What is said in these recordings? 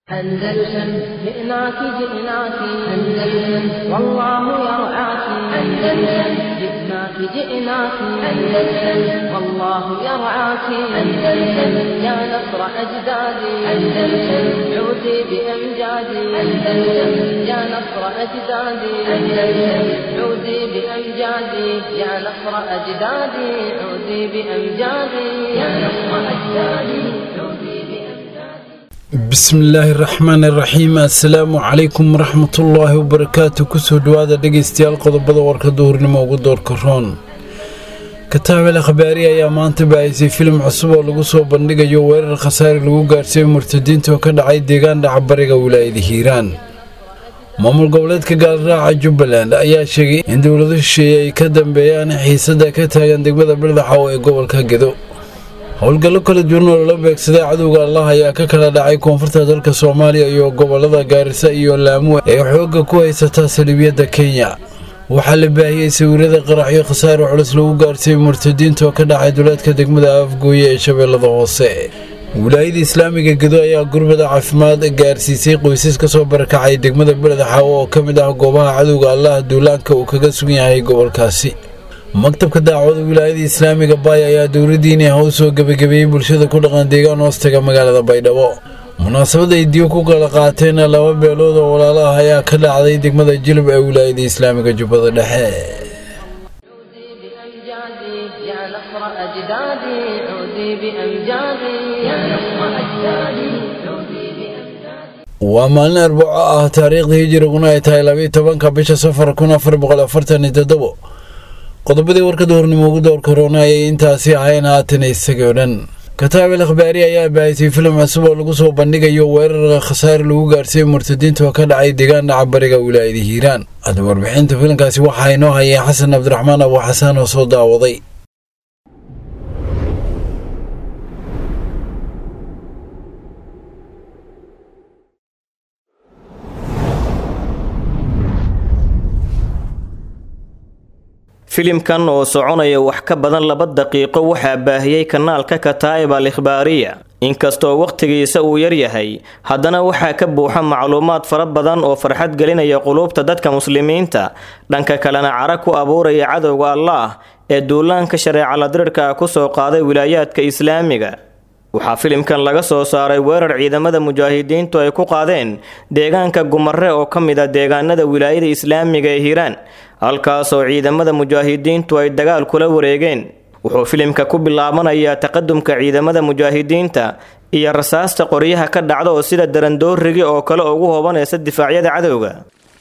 أندلسن جئناك جئناك أندلسن والله يرعاك أندلسن جئناك جئناك أندلسن والله يرعاك أندلسن يا نصر أجدادي أندلسن عودي بأمجادي أندلسن يا نصر أجدادي أندلسن عودي بأمجادي يا نصر أجدادي عودي بأمجادي يا نصر أجدادي عودي بأمجادي bismillaahi raxmaan iraxiim assalaamu calaykum waraxmatullaahi wabarakaatu kusoo dhowaada dhegaystayaal qodobada warka duhurnimo ugu doorka roon kataabel akhbaari ayaa maanta baahisay filim cusub oo lagu soo bandhigayo weerar khasaari lagu gaarsiiyey murtadiinta oo ka dhacay deegaan dhacbariga wilaayada hiiraan maamul goboleedka gaalraaca jubbaland ayaa sheegay in dowlado shisheeye ay ka dambeeyaan xiisada ka taagan degmada bildaxow ee gobolka gedo howlgallo kala duwan oo lala beegsaday cadowga allah ayaa ka kala dhacay koonfurta dalka soomaaliya iyo gobolada gaarisa iyo laamuwe ee xoogga ku haysataa saliibiyadda kenya waxaa la baahiyey sawirada qaraxyo khasaare culus lagu gaarsiiyey murtadiinta oo ka dhacay duleedka degmada afgooye ee shabeellada hoose wilaayada islaamiga gedo ayaa gurbada caafimaad gaarsiisay qoysas ka soo barakacay degmada beledxaawo oo ka mid ah goobaha cadowga allah duulaanka uu kaga sugan yahay gobolkaasi maktabka daacwada wilaayada islaamiga baay ayaa dowladdiini ah u soo gebagabeeyey bulshada ku dhaqan deegaan hoostaga magaalada baydhabo munaasabad ay diyo ku kala qaateen laba beelood oo walaalo ah ayaa ka dhacday degmada jilib ee wilaayada islaamiga jubbada dhexe عودي بأمجادي يا نصر أجدادي عودي بأمجادي يا نصر أجدادي عودي بأمجادي waa maalin arbaco ah taariikhda hijiriguna ay tahay labayo tobanka bisha safar kun afar boqol afartan iyo toddobo qodobadii warka duhurnimo ugu doorka roona ayay intaasi ahayn haatan isagii o dhan kataabel akhbaari ayaa baahisay filim cusub oo lagu soo bandhigayo weerar khasaare lagu gaarsiiyey murtadiinta oo ka dhacay deegaan dhaca bariga wilaayada hiiraan hadda warbixinta filimkaasi waxaa inoo hayay xasan cabdiraxmaan abu xasaan oo soo daawaday filimkan oo soconaya wax ka badan laba daqiiqo waxaa baahiyey kanaalka kataa'ib al ikhbaariya inkastoo wakhtigiisa uu yaryahay haddana waxaa ka buuxa macluumaad fara badan oo farxad gelinaya quluubta dadka muslimiinta dhanka kalena cara ku abuuraya cadowga allaah ee duulaanka shareeca ladirirka ah kusoo qaaday wilaayaadka islaamiga waxaa filimkan laga soo saaray weerar ciidamada mujaahidiintu ay ku qaadeen deegaanka gumare oo ka mid a deegaanada wilaayada islaamiga ee hiiraan halkaasoo ciidamada mujaahidiintu ay dagaal kula wareegeen wuxuu filimka ku bilaabanayaa taqadumka ciidamada mujaahidiinta iyo rasaasta qoryaha ka dhacda oo sida darandoorigi oo kale ugu hobanaysa difaacyada cadowga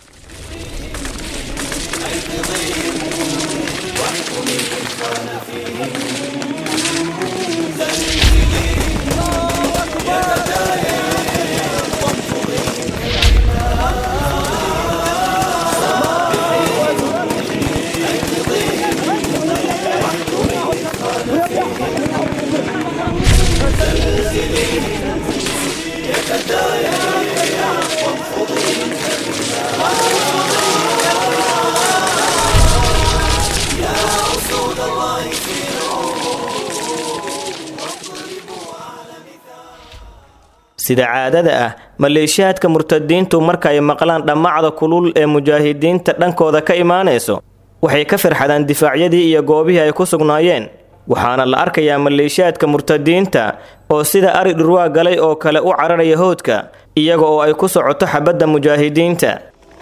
sida caadada ah maleeshiyaadka murtadiintu marka ay maqlaan dhammacda kulul ee mujaahidiinta dhankooda ka imaanayso waxay ka farxadaan difaacyadii iyo goobihii ay ku sugnaayeen waxaana la arkayaa maleeshiyaadka murtadiinta oo sida ari dhurwaa galay oo kale u cararaya hoodka iyaga oo ay ku socoto xabadda mujaahidiinta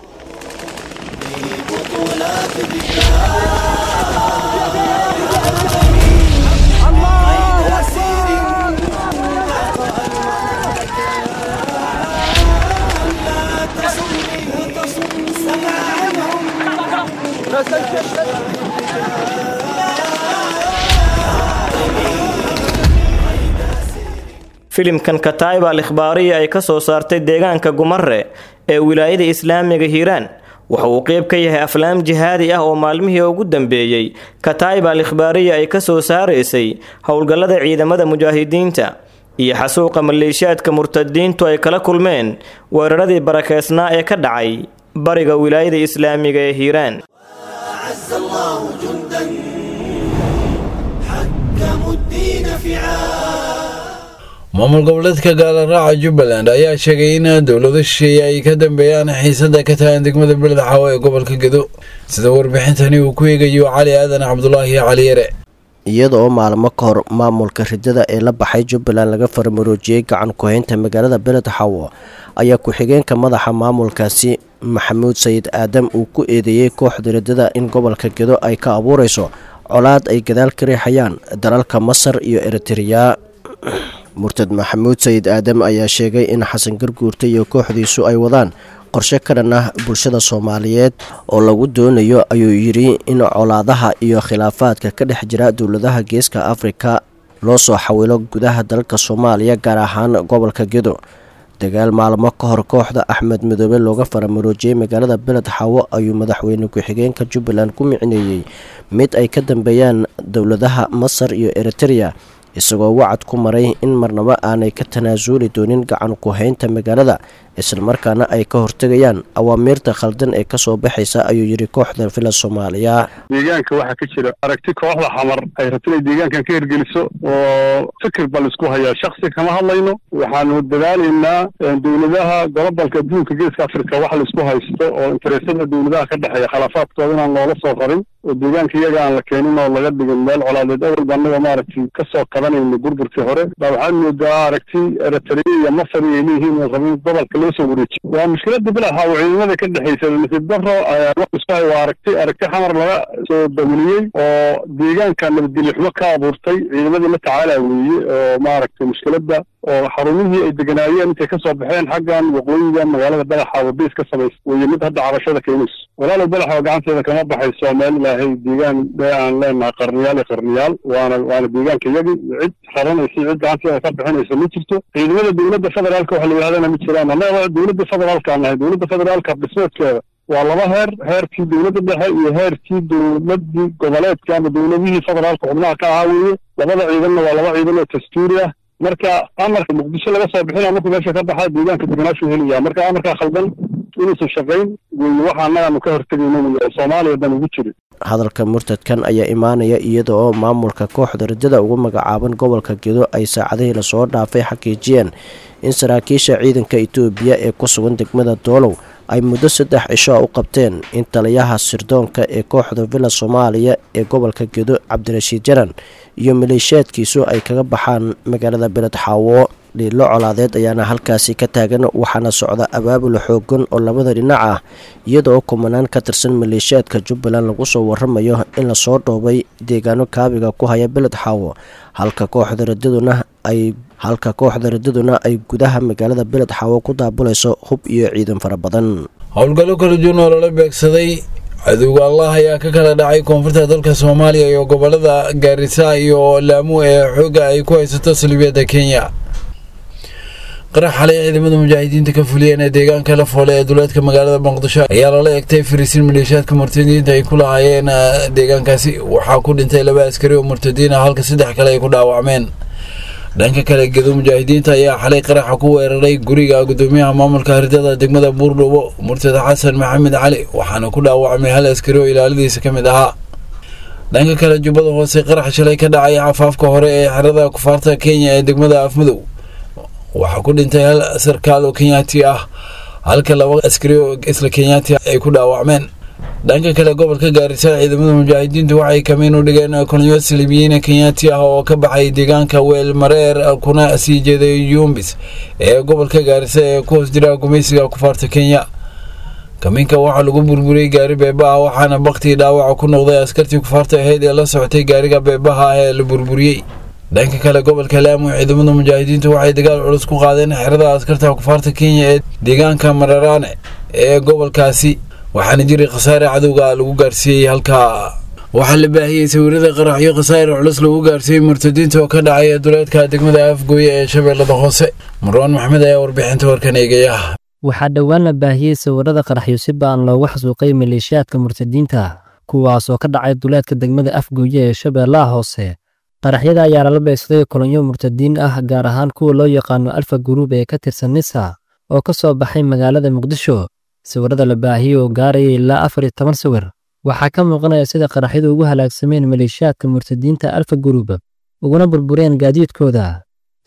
filimkan kataa'ib al ikhbaariya ay ka soo saartay deegaanka gumare ee wilaayada islaamiga hiiraan waxa uu qeyb ka yahay aflaam jihaadi ah oo maalmihii ugu dambeeyey kataa'ib al ikhbaariya ay ka soo saaraysay howlgallada ciidamada mujaahidiinta iyo xasuuqa maleeshiyaadka murtadiintu ay kala kulmeen weeraradii barakeysnaa ee ka dhacay bariga wilaayada islaamiga ee hiiraan أعز الله جندا حكموا الدين فعال maamul goboleedka gaalaraaca jubbaland ayaa sheegay in dowlado shisheeye ay ka dambeeyaan xiisada ka tagan degmada beled xaawo ee gobolka gedo sida warbixintani uu ku eegayo cali aadan cabdulaahi cali yare iyada oo maalmo ka hor maamulka ridada ee la baxay jubbaland laga farmaroojiyey gacan ku-haynta magaalada beled xaawo ayaa ku-xigeenka madaxa maamulkaasi maxamuud sayid aadam uu ku eedeeyey kooxda ridada in gobolka gedo ay ka abuureyso colaad ay gadaal ka riixayaan dalalka masar iyo eritreya murtad maxamuud sayid aadam ayaa sheegay in xasan garguurta iyo kooxdiisu ay wadaan qorshe ka dhan ah bulshada soomaaliyeed oo lagu doonayo ayuu yidhi in colaadaha iyo khilaafaadka ka dhex jira dowladaha geeska afrika loo soo xawilo gudaha dalka soomaaliya gaar ahaan gobolka gedo dagaal maalmo ka hor kooxda axmed midoobe looga faramaroojiyey magaalada beled xaawo ayuu madaxweyne ku-xigeenka jubbaland ku micneeyey mid ay ka dambeeyaan dowladaha masar iyo eritreya isagoo wacad ku maray in marnabo aanay ka tanaasuli doonin gacan ku-haynta magaalada islamarkaana ay ka hortegayaan awaamiirta khaldan ee kasoo baxaysa ayuu yidhi kooxda villa soomaaliya deegaanka waxaa ka jira aragti kooxda xamar ay rabto inay deegaankan ka hirgeliso oo fikir bal isku hayaa shaksi kama hadlayno waxaanu dadaalaynaa dowladaha gobobalka adduunka geeska africa wax laisku haysto oo interesada dowladaha ka dhexeeya khilaafaadkooda inaan loola soo qarin oo deegaanka iyaga aan la keenin oo laga dhigin meel colaadeed awalba annaga maaragtay kasoo qabanayna burburkii hore baa waxaad moodaa aragti eritrea iyo masar ay leeyihiin oo rabin gobolka loo soo wareejiyo waa mushkilada bilaxa oo ciidamada ka dhexaysa nasiib daro wax isku hay waa aragti aragti xamar laga soo dawliyey oo deegaanka nabadgelyo xumo ka abuurtay ciidamadii la tacaala weeye oo maaragtay mushkilada oo xarumihii ay deganaayeen intay kasoo baxeen xaggan waqooyiga magaalada badaxa wadiis ka samaysa weye mid hadda cabashada keenayso walaalow badaxa gacanteeda kama baxayso meel ilaahay deegaan ee aan leenahay qarniyaal iyo qarniyaal waana waana deegaanka iyagii cid raranaysa cid gacanteeda ka bixinaysa ma jirto ciidamada dowladda federaalka waxa la yidhahdana ma jiraan annaga dowladda federaalka nahay dowladda federaalka dhismeedkeeda waa laba heer heerkii dowladda dhexe iyo heerkii dowladii goboleedka ama dowladihii federaalka xubnaha ka ahaa weeye labada ciidanna waa laba ciidan oo dastuuri ah marka amarka muqdisho laga soo bixinaya markuu meesha ka baxa deegaanka deganaashu helaya marka amarkaa khaldan inuusan shaqayn weye waxa annagaanu ka hortegayno wey oo soomaaliya dan ugu jirin hadalka murtadkan ayaa imaanaya iyada oo maamulka kooxda ridada ugu magacaaban gobolka gedo ay saacadihii lasoo dhaafay xaqiijiyeen in saraakiisha ciidanka itoobiya ee ku sugan degmada doolow ay muddo saddex cisho u qabteen in taliyaha sirdoonka ee kooxda villa soomaaliya ee gobolka gedo cabdirashiid jaran iyo maleeshiyaadkiisu ay kaga baxaan magaalada beled xaawo dhiilo colaadeed ayaana halkaasi ka taagan waxaana socda abaabul xoogan oo labada dhinac ah iyada oo kumanaan ka tirsan maleeshiyaadka jubbaland lagu soo waramayo in lasoo dhoobay deegaano kaabiga ku haya beled xaawo halka kooxda radaduna ay halka kooxda radaduna ay gudaha magaalada beled xaawo ku daabulayso hub iyo ciidan fara badan howlgallo kala duwan oo lala beegsaday cadowga allah ayaa ka kala dhacay koonfurta dalka soomaaliya iyo gobolada gaarisa iyo laamu ee xoogga ay ku haysato salibiyadda kenya qarax xalay ciidamada mujaahidiinta ka fuliyeen ee deegaanka la foole ee duleedka magaalada muqdisho ayaa lala egtay fariisiin maleeshiyaadka murtadiinta ay ku lahaayeen deegaankaasi waxaa ku dhintay laba askari oo murtadiin ah halka saddex kale ay ku dhaawacmeen dhanka kale gedo mujaahidiinta ayaa xalay qaraxa ku weeraray guriga gudoomiyaha maamulka hardada degmada buurdhubo murtada xasan maxamed cali waxaana ku dhaawacmay hal askari oo ilaaladiisa ka mid ahaa dhanka kale jubbada hoose qarax shalay ka dhacay cafaafka hore ee xerada kufaarta kenya ee degmada afmadow waxaa ku dhintay hal sarkaal oo kenyaati ah halka laba askari oo isla kenyaati ay ku dhaawacmeen dhanka kale gobolka gaarisa ciidamada mujaahidiintu waxay kamiin u dhigeen kolonyo salibiyiin kenyaati ah oo ka baxay deegaanka weel mareer kuna sii jeeday yumbis ee gobolka gaarisa ee ku hoos jira gumaysiga kufaarta kenya kamiinka waxaa lagu burburiyey gaari beebaha waxaana baktii dhaawaca ku noqday askartii kufaarta ahayd ee la socotay gaariga beebaha ah ee la burburiyey dhanka kale gobolka laamu ciidamada mujaahidiintu waxay dagaal culus ku qaadeen xerada askarta kufaarta kenya ee deegaanka mararaane ee gobolkaasi waxaana jiray khasaare cadowga lagu gaarsiiyey halkaa waxaa la baahiyey sawirada qaraxyo khasaare culus lagu gaarsiiyey murtadiinta oo ka dhacay duleedka degmada afgooye ee shabeellada hoose marwaan maxmed ayaa warbixinta warkan eegaya waxaa dhowaan la baahiyey sawirada qaraxyo si baan loogu xasuuqay maleeshiyaadka murtadiinta kuwaas oo ka dhacay duleedka degmada afgooye ee shabeellaha hoose qaraxyada ayaa lala beegsaday kolonyo murtadiin ah gaar ahaan kuwa loo yaqaano alfa guruub ee ka tirsan nisa oo ka soo baxay magaalada muqdisho sawirada la baahiyey oo gaaraya ilaa afar iyo toban sawir waxaa ka muuqanaya sida qaraxyadu ugu halaagsameen maleeshiyaadka murtadiinta alfa guruub uguna burbureen gaadiidkooda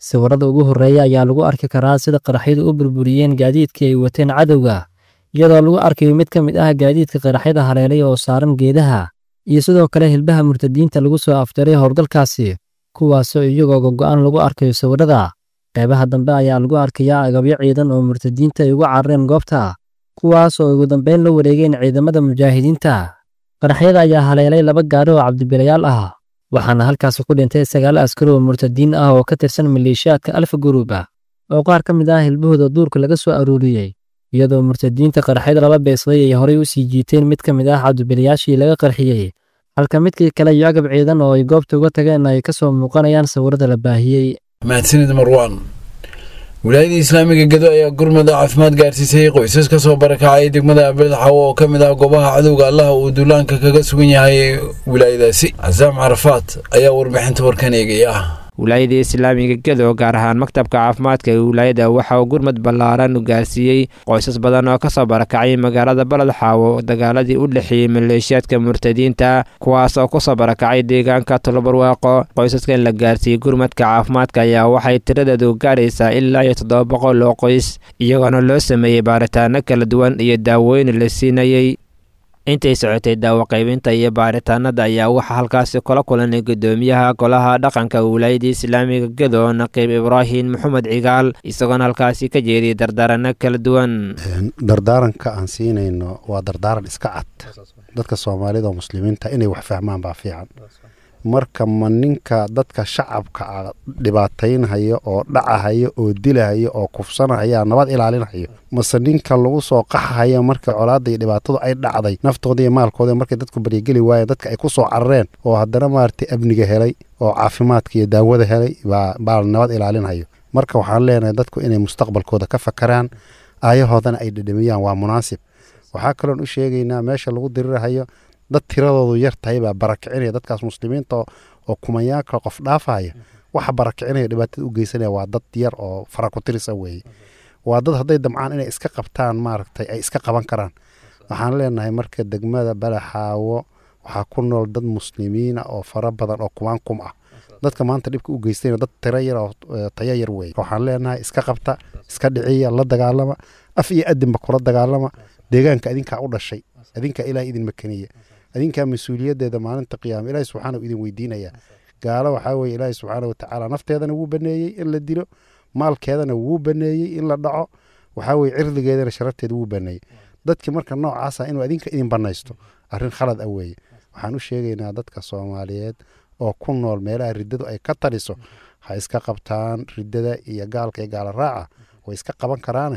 sawirada ugu horreeya ayaa lagu arki karaa sida qaraxyadu u burburiyeen gaadiidkii ay wateen cadowga iyadoo lagu arkayo mid ka mid ah gaadiidka qaraxyada haleelay oo saaran geedaha iyo sidoo kale hilbaha murtadiinta lagu soo afjaray howlgalkaasi kuwaasoo iyagoo gogo'an lagu arkayo sawirada qaybaha dambe ayaa lagu arkayaa agabyo ciidan oo murtadiinta ay ugu carareen goobta kuwaas oo ugu dambeyn la wareegeen ciidamada mujaahidiinta qaraxyada ayaa haleelay laba gaari oo cabdibilayaal ah waxaana halkaasi ku dhintay sagaal askari oo murtadiin ah oo ka tirsan maleeshiyaadka alfa guruuba oo qaar ka mid ah hilbahooda duurka laga soo aruuriyey iyadoo murtadiinta qaraxyada lala beesaday ay horey u sii jiiteen mid ka mid ah cabdibilayaashii laga qarxiyey halka midkii kale iyo agab ciidan oo ay goobta uga tageen ay ka soo muuqanayaan sawirada la baahiyey mahadsanid marwaan wilaayada islaamiga gedo ayaa gurmada caafimaad gaarsiisay qoysas ka soo barakacay degmada abeled xawo oo ka mid ah goobaha cadowga allaha uu duulaanka kaga sugan yahay wilaayadaasi casaam carafaad ayaa warbixinta warkan eegaya wilaayada islaamiga gedo gaar ahaan maktabka caafimaadka ee wilaayada waxa uu gurmad ballaaran u gaarsiiyey qoysas badan oo kasoo barakacay magaalada baled xaawo dagaaladii u dhexeeyey maleeshiyaadka murtadiinta kuwaas oo kusoo barakacay deegaanka tolobarwaaqo qoysaskan la gaarsiiyey gurmadka caafimaadka ayaa waxay tiradeedu gaaraysaa ilaa iyo toddoba boqol oo qoys iyagoona loo sameeyey baaritaano kala duwan iyo daawooyin la siinayey intay socotay daawo qaybinta iyo baaritaanada ayaa waxaa halkaasi kula kulanay gudoomiyaha golaha dhaqanka wilaayada islaamiga gedo naqiib ibraahim maxamed cigaal isagoona halkaasi ka jeediyay dardaarano kala duwan dardaaranka aan siinayno waa dardaaran iska cad dadka soomaalida oo muslimiinta inay wax fahmaan baa fiican marka ma ninka dadka shacabka a dhibaataynhaya oo dhacahaya oo dilahaya oo kufsanahaya nabad ilaalinhayo mase ninka lagu soo qaxahaya marka colaada iyo dhibaatadu ay dhacday naftooda iyo maalkooda markay dadku baryageli waayeen dadka ay ku soo carareen oo haddana maaragtay amniga helay oo caafimaadka iyo daawada helay baa nabad ilaalinhayo marka waxaan leenahay dadku inay mustaqbalkooda ka fakaraan aayahoodana ay dhedhamiyaan waa munaasib waxaa kaloon u sheegaynaa meesha lagu dirirahayo dad tiradoodu yar tahay baa barakicinaya dadkaas muslimiinta oo kumanyaanka qof dhaafaya waxa barakicinaya dhibaatada u geysanaya waa dad yar oo farakutirisa weeye waa dad hadday damcaan inay iska qabtaan maaragtay ay iska qaban karaan waxaan leenahay marka degmada balaxaawo waxaa ku nool dad muslimiina oo fara badan oo kumaan kum ah dadka maanta dhibka u geystayna dad tiro yar oo tayo yar weeye waxaan leenahay iska qabta iska dhiciya la dagaalama af iyo adinba kula dagaalama deegaanka adinkaa u dhashay adinkaa ilaah idin makaniya adinkaa mas-uuliyadeeda maalinta qiyaama ilaahi subxaana idin weydiinaya gaalo waxaa weye ilaahi subxaana watacaala nafteedana wuu baneeyey in la dilo maalkeedana wuu baneeyey in la dhaco waxaa weye cirdigeedana sharafteeda wuu baneeyey dadki marka noocaasa inuu adinka idin banaysto arrin khalad ah weeye waxaan u sheegaynaa dadka soomaaliyeed oo ku nool meelaha riddadu ay ka taliso ha iska qabtaan riddada iyo gaalka iyo gaala raaca way iska qaban karaane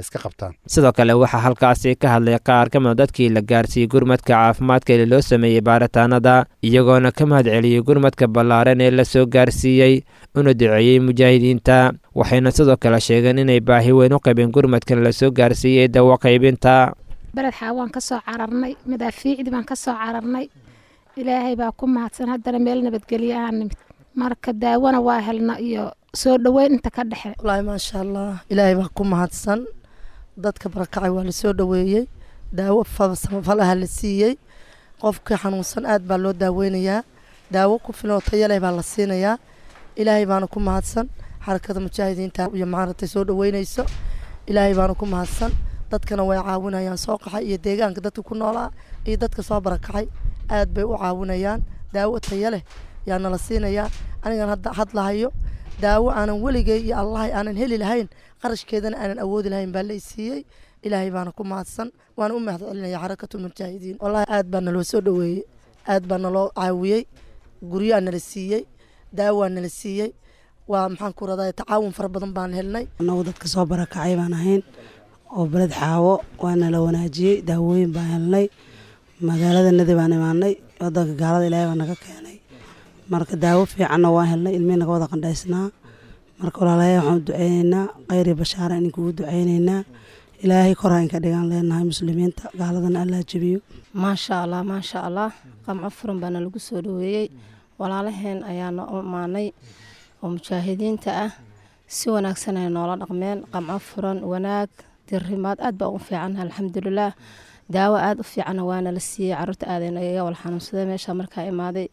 sidoo kale waxaa halkaasi ka hadlay qaar ka mida dadkii la gaarsiiyey gurmadka caafimaadka ee loo sameeyey baaritaanada iyagoona ka mahad celiyey gurmadka ballaaran ee la soo gaarsiiyey una duceeyey mujaahidiinta waxayna sidoo kale sheegeen inay baahi weyn u qabeen gurmadkan la soo gaarsiiyey dawo qaybinta beled xaawaan ka soo cararnay madaafiicdii baan ka soo cararnay ilaahay baa ku mahadsan haddana meel nabadgelyo aan nimid marka daawona waa helna iyo soo dhoweyn inta ka dhexe wallaahi maasha allah ilaahay baa ku mahadsan dadka barakacay waa lasoo dhoweeyey daawo samafalaha la siiyey qofka xanuunsan aad baa loo daaweynayaa daawo ku filan oo tayo leh baa la siinayaa ilaahay baana ku mahadsan xarakada mujaahidiinta iyo maaragtay soo dhoweynayso ilaahay baana ku mahadsan dadkana way caawinayaan soo qaxay iyo deegaanka dadka ku noolaa iyo dadka soo barakacay aad bay u caawinayaan daawo tayo leh yaa nala siinayaa anigan hadda hadlahayo daawo aanan weligay iyo allahay aanan heli lahayn qarashkeedana aanan awoodi lahayn baa la siiyey ilaahay baana ku mahadsan waana u mahad celinaya xarakatu mujaahidiin wallahi aad baa naloo soo dhoweeyey aad baa naloo caawiyey guryaa nala siiyey daawaa nala siiyey waa maxaan ku radaa tacaawun fara badan baan helnay annagu dadka soo barakacay baan ahayn oo beled xaawo waa nala wanaajiyey daawooyin baan helnay magaalada nadi baan imaanay wadanka gaalada ilaahay baa naga keenay marka daawo fiicanna waan helnay ilmihii naga wada qandhaysnaa marka walaalayaa waxaan u duceyneynaa khayri bashaara ininkugu duceyneynaa ilaahay kor haynka dhigaan leenahay muslimiinta gaaladana allaa jebiyo maasha allah maasha allah qamco furan baana lagu soo dhoweeyey walaalaheen ayaana u imaanay oo mujaahidiinta ah si wanaagsan ay noola dhaqmeen qamco furan wanaag dirimaad aad baa ugu fiican alxamdulilaah daawo aad u fiicanna waana la siiyey caruurta aadayna iga wal xanuunsadee meesha markaa imaaday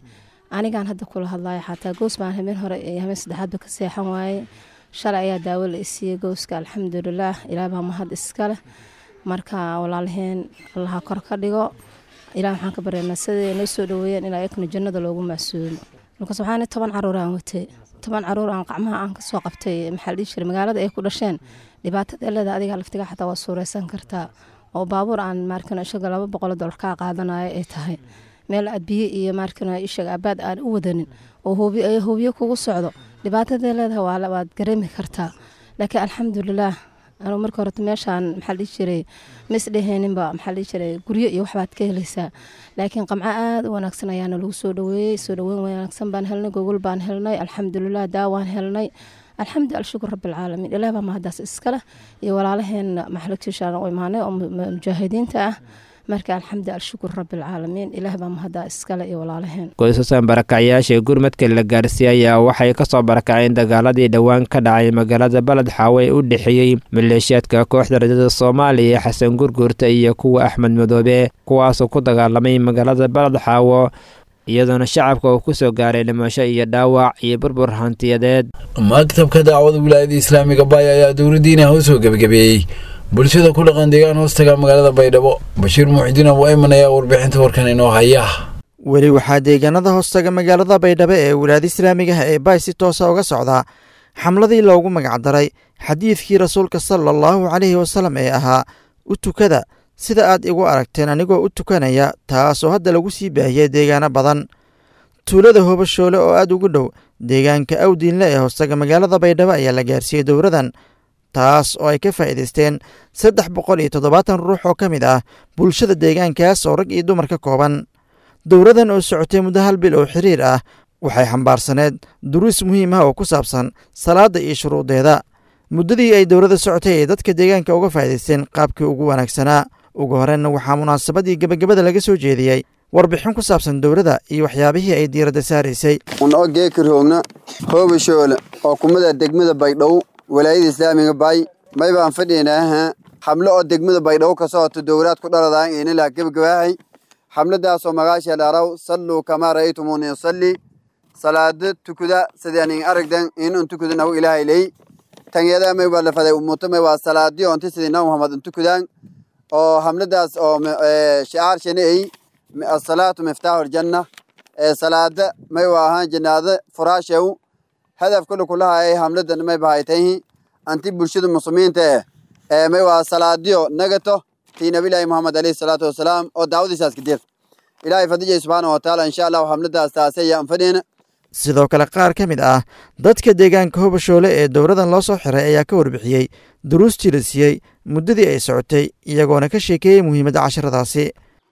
anigaan hadda kula hadlayo xataa goos baan habeen hore iyo habeen saddexaadba ka seexan waaye shalay ayaa daawo la isiiyey gooska alxamdulilaah ilaah baa mahad iskaleh marka walaalaheen allaha kor ka dhigo ilaah waxaan ka baryaynaa siday noo soo dhaweeyeen in ayakuna jannada loogu macsuumo markaas waxaan toban caruur aan watay toban caruur aan qacmaha aan kasoo qabtay maxaa la dhihi jiray magaalada ay ku dhasheen dhibaatada eleeda adiga laftiga xataa waa suureysan kartaa oo baabuur aan maarkano ishaga laba boqol dolar kaa qaadanayo ay tahay meel aad biyo iyo maarkano ishaga abaad aan u wadanin oo hoobiyo kugu socdo dhibaatada leedahay waad gareemi kartaa laakiin alxamdulilaah anuu marka horeta meeshaan maxaa dhihi jiray ma isdheheeninba maxaa dhihi jiray guryo iyo waxbaad ka helaysaa laakiin qamco aada u wanaagsan ayaana lagu soo dhaweeyey soo dhaweyn wanaagsan baan helnay gogol baan helnay alxamdulilah daawaan helnay alxamdu alshukur rabbilcaalamiin ilaah baa mahadaas iskaleh iyo walaalaheena maxalagtiishaan u imaanay oo mujaahidiinta ah marka alxamdu alshukur rabbilcaalamiin ilaah baa mahadaa iskale iyo walaalaheen qoysasan barakacyaasha gurmadka la gaarsiiyey ayaa waxay kasoo barakaceen dagaaladii dhowaan ka dhacay magaalada baled xaawe ee u dhexeeyey maleeshiyaadka kooxda rajada soomaaliya xasan gurguurta iyo kuwa axmed madoobe kuwaasoo ku dagaalamay magaalada baled xaawo iyadoona shacabka uu ku soo gaaray dhimasho iyo dhaawac iyo burbur hantiyadeed maktabka dacwada wilaayada islaamiga baaya ayaa dowladdiina u soo gebagabeeyey bulshada ku dhaqan deegaan hoostaga magaalada baydhabo bashiir muuxidiin abu ayman ayaa warbixinta warkan inoo haya weli waxaa deegaanada hoostaga magaalada baydhabo ee wilaayada islaamigaha ee baay si toosa uga socdaa xamladii loogu magacdaray xadiidkii rasuulka sala allahu caleyhi wasalam ee ahaa u tukada sida aad igu aragteen anigoo u tukanaya taasoo hadda lagu sii baahiyey deegaano badan tuulada hoobashoole oo aad ugu dhow deegaanka awdiinle ee hoostaga magaalada baydhabo ayaa la gaarsiiyey dowradan taas oo ay ka faa'iidaysteen saddex boqol iyo toddobaatan ruux oo ka mid ah bulshada deegaankaas oo rag iyo dumar ka kooban dowradan oo socotay muddo hal bil oo xiriir ah waxay xambaarsaneed duruus muhiim ah oo ku saabsan salaadda iyo shuruudeeda muddadii ay dowladda socotay ay dadka deegaanka uga faa'iidaysteen qaabkii ugu wanaagsanaa ugu horreynna waxaa munaasabadii gebagabada laga soo jeediyey warbixin ku saabsan dowladda iyo waxyaabihii ay diiradda saaraysay unoo geeka roogna hoobashoole oo kumada degmada baydhabo walaayada islaamiga baay may baan fadhiynaaha xamlo oo degmada baydhabo ka socoto dowlaad ku dhaladaan inilaa gebagabaahay xamladaasoo magaasha dharaw salluu kamaa ra'aytumuuni usalli salaada tukuda sidaanin aragdan inun tukuda nahu ilaahay ley tanyada may waa lafaday umuto may waa salaadi onti sidii nabi muhammad untukudaan oo hamladaas oo shicaar shani ay asalaatu miftaaxu ljanna salaada may waa ahaan janaada furaashew hadaf kule kulahaay hamladan may bahaytayhi anti bulshada muslimiinta eh may waa salaadiyo nagato tii nabilaahi muhammad alayhi salaatu wasalaam oo daawadiisaas kadir ilaahay fadijay subxaana watacaala insha allahu hamladaas taasaya anfadheena sidoo kale qaar ka mid ah dadka deegaanka hobashoole ee dowladan loo soo xiray ayaa ka warbixiyey duruustii la siiyey muddadii ay socotay iyagoona ka sheekeeyey muhiimadda casharadaasi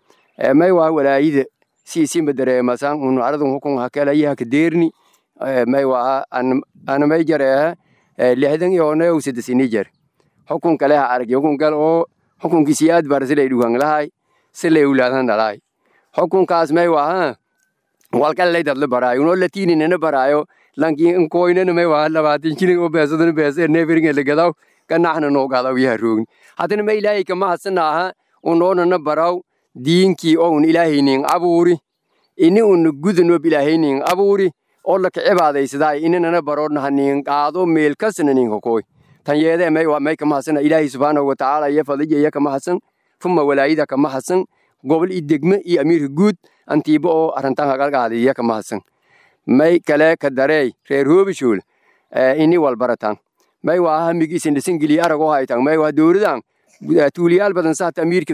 may waa walaayida siisimba dareemasan unu aradun hukun hakalayaha kadeerni may waa anamay jareeha lixdan iyo onayow sadesini jar hukun kaleha arag hukun gal oo hukunkiisi aad bar silay dhugan lahay silay ulaadan dhalaay hukunkaas may waa walkalay dadla baraayo unoo latiininana baraayo lanki nkoynana may waa labaatan shilin oo beesadana beesa neeferinga lagadaw kanaxna noo gadaw yaha roogni haddana ma ilaahay kama hadsana unoonana baraw diinkii oo un ilaahaynin abuuri ini un gudanob ilaahaynin abuuri oo laka cibaadaysadaa inanana baroodnaha nin qaado meel kasna nin hokoy tan yeedee may waa may kama hadsana ilaahay subxaanahu watacaala iyo fadija iyo kama hadsan fuma walaayida kama hadsan gobol i degme iyo amiirka guud antiiba oo arrintan hagalgaadi iyo kama hadsan may kale ka dareey reer hoobishool ini walbaratan may waa hamigiisin dhisingeliya aragoo haytan may waa dowladan tuuliyaal badan saata amiirka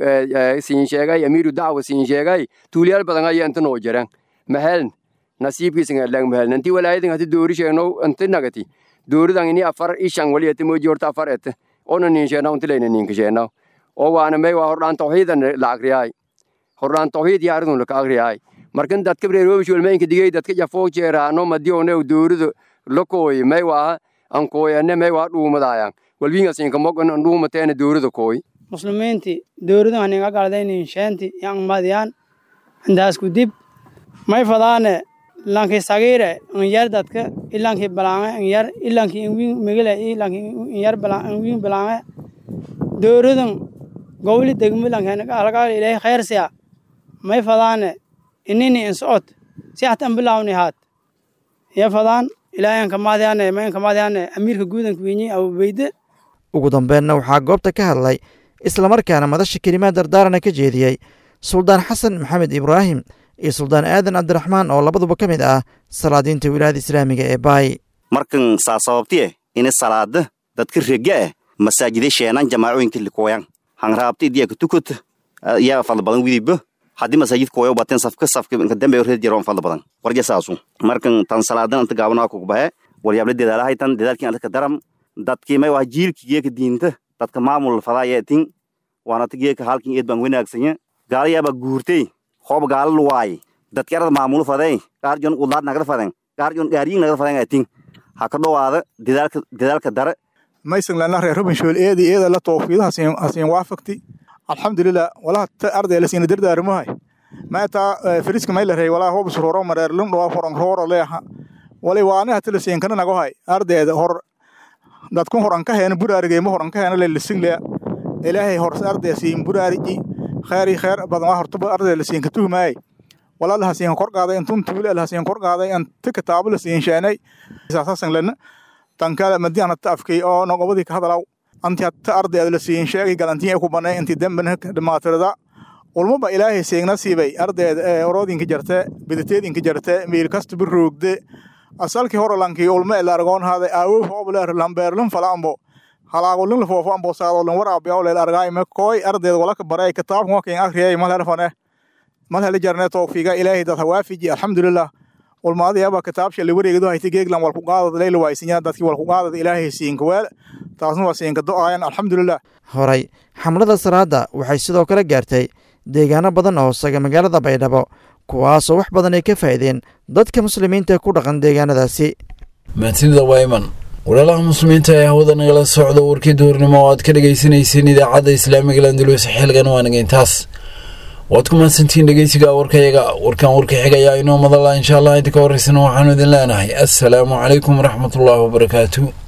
siin sheegay amiiru dacwa siin sheegay tuuliyaal badan aya inta noo jiran maheln nasiibkiisan adlang maheln inti walaayadan hati doori sheegno inti nagati dooridan ini afar ishan wali ete moji horta afar ete ona nin sheena unti layna ninka sheena oo waana may waa hordhaan tawxiidan la akriyaay hordhaan tawxiid yaaridun laka akriyaay markan dadka reeroobish walmaynka digay dadka jafoo jeeraano madiyoone doorido lakooy may waa ankooyane may waa dhuumadaayan walwiingasinka mogan dhuumateena doorida kooy muslimiinti dooridan haninga galdaynin sheenti yang madiyaan indaasku dib may fadaane lanki sagiire inyar dadka ilanki balaange inyar ilanki inwin migile ilanki inyar inwin balaange dooridan gowli degmi lanki alagaal ilahi khayrsiya may fadaane inini insocod si hata an bilaawni haat iyo fadaan ilaahayan kamaadyaane mayan kamaadyaane amiirka guudanka wenyi abubeyde ugu dambeenna waxaa goobta ka hadlay islamarkaana madasha kelimaad dardaarana ka jeediyey suldaan xasan maxamed ibraahim iyo suldaan aadan cabdiraxmaan oo labaduba ka mid ah salaadiinta wilaayada islaamiga ee baay markan saa sababtiye ina salaada dadka rega ah masaajide sheenan jamaacooyinka likoyan hanraabta idiya katukut yaa fadla badan widiba haddii masaajid koyo baten safka safka inka dambe red jaroon fadla badan warja saasu markan tan salaadan anta gaabana ku bahe waryaable dadaalahay tan dadaalkin alka daram dadkii may waa jiilki geeka diinta dadka maamul fadaayeetin waana ta geeka halkin eed baan wanaagsanya gaalayaaba guurtay hoob gaala luwaay dadki arada maamulu fadey gaarjon udaad nagada faden gaarjon gaariyin nagada faden atin ha ka dhowaada dadaalka dadaalka dare maysan lana reer rubinshool eedi eeda la toofiido hasiin waafaqti alxamdulilah walaha ta arday la siina dardaarmahay maata firiska may la rey walaa hoob suroro mareer lum dhawa horan rooro leeha wali waana hata la siin kana nagohay ardayda hor dadkun horan ka heena buraarigay ma horan ka heena le lisin le ilaahay hor arday siin buraariji khayri khayr badan waa horta arday la siin ka tuhmaay walaa la hasiin kor qaaday intun tuule la hasiin kor qaaday an ta kitaabo la siin sheenay saasan lana tan kale madiana ta afkay oo nogobadii ka hadalaw anti hatta ardayda la siin sheegay galantiin ku banay intii dambana dhamaatirada ulmaba ilaahay seegna siibay ardayda ee oroodinka jarte bidateedinka jarte meel kasta bir roogde asalkii hore lankii ulma la argoon haaday aawo hoobleer lambeerlin falaambo halaagolin la foofo ambo saadolin waraabiyaw leel argaay me kooy ardayda walaka baray kitaabkan wakin akriyay mal herfane mal hele jarne tawfiiga ilaahay dad hawaafiji alxamdulilah ulmaadayaba kitaabsha la wareegado hayta geeglan walku qaadad leyla waaysinya dadkii walku qaadad ilaahay siinka weel taasna waa siinka do-aayan alxamdulilah horay xamlada salaada waxay sidoo kale gaartay deegaano badan oo hoosaga magaalada baydhabo kuwaasoo wax badan ay ka faa'iideen dadka muslimiinta ku dhaqan deegaanadaasi mahadsanida wayman walaalaha muslimiinta ee hawada nagala socda warkii duhurnimo oo aad ka dhagaysanayseen idaacadda islaamiga landulus xilgan waanaga intaas waad ku mahadsantihiin dhegeysiga warkayaga warkan warka xigayaa inoo madala insha allah inta ka horeysana waxaanu idin leenahay assalaamu calaykum waraxmatullaahi wabarakaatu